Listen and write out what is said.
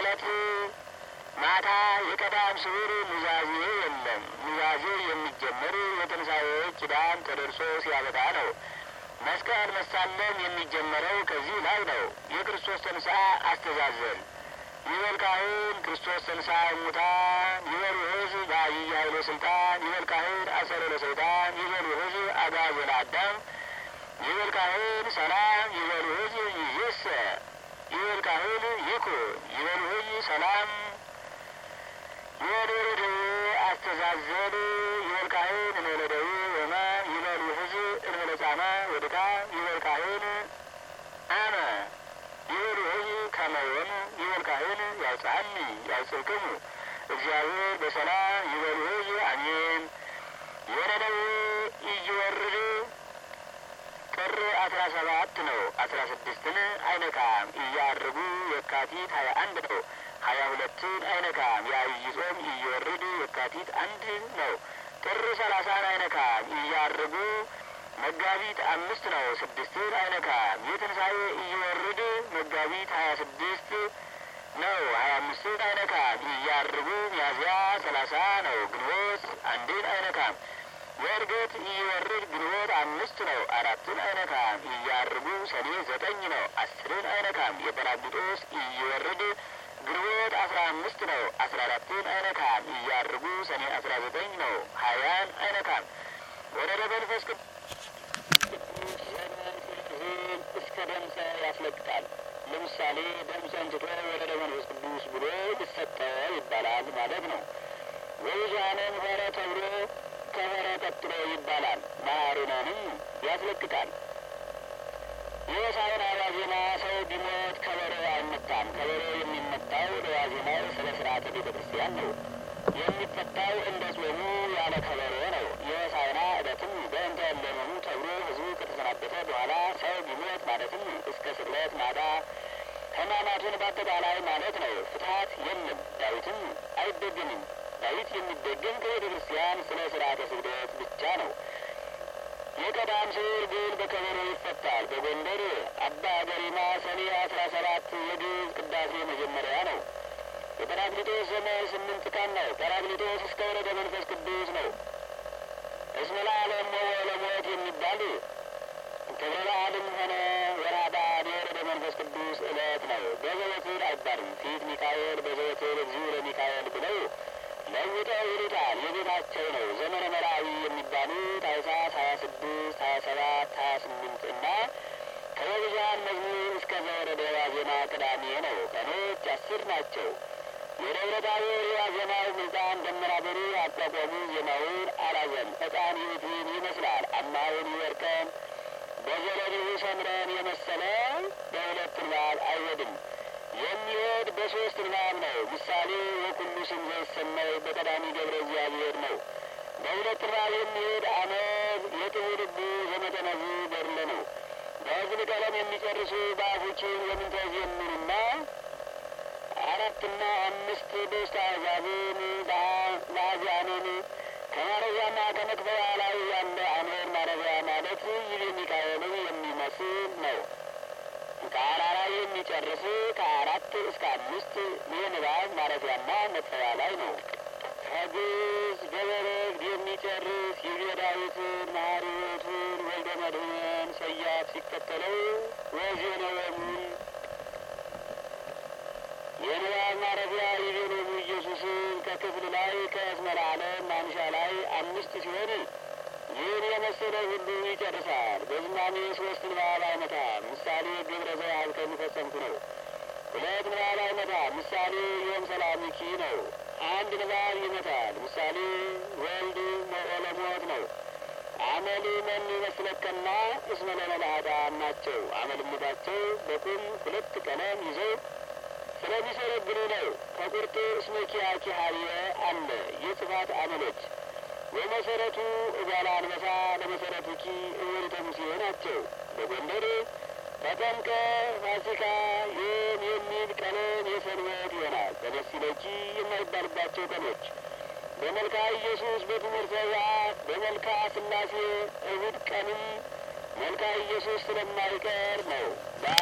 ዕለት ማታ የቀዳም ስዑር ኑዛዜ የለም። ኑዛዜ የሚጀምር የትንሣኤ ኪዳን ተደርሶ ሲያበቃ ነው። መስቀል መሳለም የሚጀመረው ከዚህ ላይ ነው። የክርስቶስ ተንሥአ አስተዛዘን ይበል ካህን ክርስቶስ ተንሥአ እሙታን ይበል ውእቱ በዐቢይ ኃይሎ ሥልጣን ይበል ካህን አሰሮ ለሰይጣን ይበል ውእቱ አግዓዞ ለአዳም ይበል ካህን ሰላም ይበል ውእቱ ይእዜሰ ይበል ካህን ይኩን ይበል ውእቱ ሰላም ይበል ውእቱ አስተዛዘን ይበል ካህን እንበለ ደዌ ወሕማም ይበል ውእቱ እንበለ ጻማ ወድካም ይበል ካህን አነ ይበል ውእቱ ከመ ወን ይበል ካህን ያውፅአኒ ያውፅእክሙ እግዚአብሔር በሰላም ይበል ውእቱ አሜን። የነነዌ ኢይወርድ ጥር አስራ ሰባት ነው። አስራ ስድስትን አይነካም። እያርጉ የካቲት ሀያ አንድ ነው። ሀያ ሁለትን አይነካም። የዐቢይ ጾም ኢይወርድ የካቲት አንድ ነው። ጥር ሰላሳን አይነካም። እያርጉ መጋቢት አምስት ነው። ስድስትን አይነካም። የትንሣኤ ኢይወርድ መጋቢት ሀያ ስድስት ነው። ሀያ አምስትን አይነካም። እያርጉ ሚያዝያ ሰላሳ ነው። ግንቦት አንድን አይነካም። የእርገት ኢይወርድ ግንቦት አምስት ነው። አራትን አይነካም። እያርጉ ሰኔ ዘጠኝ ነው። አስርን አይነካም። የጰራቅሊጦስ ኢይወርድ ግንቦት አስራ አምስት ነው። አስራ አራትን አይነካም። እያርጉ ሰኔ አስራ ዘጠኝ ነው። ሀያን አይነካም። ወደ መንፈስ ቅዱስ እስከ ደምሰ ያስለቅቃል። ለምሳሌ ደምሰን ትቶ ወደ መንፈስ ቅዱስ ብሎ ይሰጠ ይባላል ማለት ነው። ወይዛንን ሆረ ተብሎ ከሆረ ቀጥሎ ይባላል። ማሩነንም ያስለቅቃል። የሆሳዕና ዋዜማ ሰው ቢሞት ከበሮ አይመታም። ከበሮ የሚመታው ለዋዜማው ስለ ስርዓተ ቤተ ክርስቲያን ነው። የሚፈታው እንደ ጾሙ ያለ ከበሮ ነው። የሆሳዕና ዕለትም በእንተ እለመኑ ተብሎ ሕዝቡ ከተሰናበተ በኋላ ሰው ቢሞት ማለትም እስከ ስቅለት ማታ ሕማማቱን በአጠቃላይ ማለት ነው። ፍትሐት የለም። ዳዊትም አይደገምም። ዳዊት የሚደገም ከቤተ ክርስቲያን ስለ ስርዓተ ስግደት ብቻ ነው። የቀዳም ስዑር ግን በከበሮ ይፈታል። በጎንደር አባ ገሪማ ሰኔ አስራ ሰባት የግዕዝ ቅዳሴ መጀመሪያ ነው። የጰራቅሊጦስ ዘመን ስምንት ቀን ነው። ጰራቅሊጦስ እስከ ወረደ መንፈስ ቅዱስ ነው። እስመ ለዓለም ወለሞት የሚባል ክብረ በዓልም ሆነ ወርኃ በዓል የወረደ መንፈስ ቅዱስ ዕለት ነው። በዘወትር አይባልም። ፊት ሚካኤል በዘወትር እግዚኡ ለሚካኤል ብለው ለውጠው ይሉታል። የቤታቸው ነው። ዘመነ መራዊ የሚባሉ ታኅሳስ ሀያ ስድስት ሀያ ሰባት ሀያ ስምንት እና ከበብዙኃን መዝሙር እስከ ዘወረደ ዋዜማ ቅዳሜ ነው። ቀኖች አስር ናቸው። የደብረ ታቦር የዋዜማው ምልጣን ደመና ብሩህ አቋቋሙ ዜማውን አላዘም ዕጣን ይሁትን ይመስላል። አማውን ይወርቀን በዘለድሁ ሰምረን የመሰለ በሁለት ንባብ አይወድም። የሚሄድ በሶስት ንባብ ነው። ምሳሌ ወኩሉ ስም ዘይሰመይ በቀዳሚ ገብረ እግዚአብሔር ነው። በሁለት ንባብ የሚሄድ አመድ የጥቡ ልቡ ዘመጠነዙ ገድለ ነው። በሕዝብ ቀለም የሚጨርሱ በአፉችን የምንተዝ የምንና አራትና አምስት በውስተ አሕዛብን ለአዚያንን ከማረፊያና ከመክፈያ ላይ ያለ አንበር ማረፊያ ማለት ይህ ሚካኤልን የሚመስል ነው። ከአራራይ የሚጨርስ ከአራት እስከ አምስት የንባብ ማረፊያና መክፈያ ላይ ነው። ከግዕዝ በበረግድ የሚጨርስ ይቤ ዳዊትን መሐሪዎቱን ወልደ መድኅንን ሰያፍ ሲከተለው ወዜነወሙን የንባብ ማረፊያ ይቤሎሙ ኢየሱስን ከክፍል ላይ ከእስመ ለዓለም ማንሻ ላይ አምስት ሲሆን ይህን የመሰለ ሁሉ ይጨርሳል። በዝማሜ ሶስት ንባብ አይመታም። ምሳሌ ግብረ ዘያብ ከሚፈጸምኩ ነው። ሁለት ንባብ አይመታም። ምሳሌ ዮም ሰላሚኪ ነው። አንድ ንባብ ይመታል። ምሳሌ ወልድ መኦለሞት ነው። አመል መን ይመስለከና እስመ ለመላእክት ናቸው። አመልምታቸው በቁም ሁለት ቀለም ይዘው ስለሚሰረግሩ ነው። ከቁርጥ እስመ ኪያኪ ሀብየ አለ የጽፋት አመሎች በመሰረቱ እጓለ አንበሳ ለመሰረቱ ኪ እወሪተ ሙሴ ናቸው። በጎንደር ተጠምቀ ፋሲካ ይህም የሚል ቀለም የሰንበት ይሆናል። በደሲለኪ የማይባልባቸው ቀኖች በመልካ ኢየሱስ በትምህርተ ሰዓት በመልካ ሥላሴ እሁድ ቀንም መልካ ኢየሱስ ስለማይቀር ነው።